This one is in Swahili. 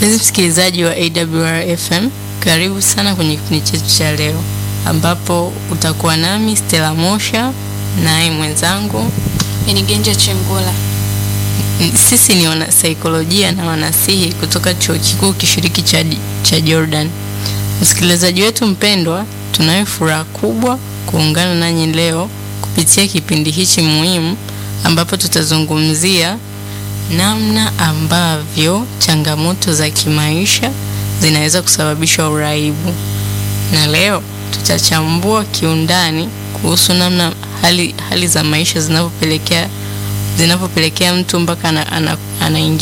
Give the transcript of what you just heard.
Mpenzi msikilizaji wa AWR FM, karibu sana kwenye kipindi chetu cha leo ambapo utakuwa nami Stella Mosha naye mwenzangu Enigenja Chengula. sisi ni wanasaikolojia na wanasihi kutoka chuo kikuu kishiriki cha, cha Jordan. Msikilizaji wetu mpendwa, tunayo furaha kubwa kuungana nanyi leo kupitia kipindi hichi muhimu ambapo tutazungumzia namna ambavyo changamoto za kimaisha zinaweza kusababisha uraibu, na leo tutachambua kiundani kuhusu namna hali, hali za maisha zinavyopelekea zinavyopelekea mtu mpaka anaingia ana, ana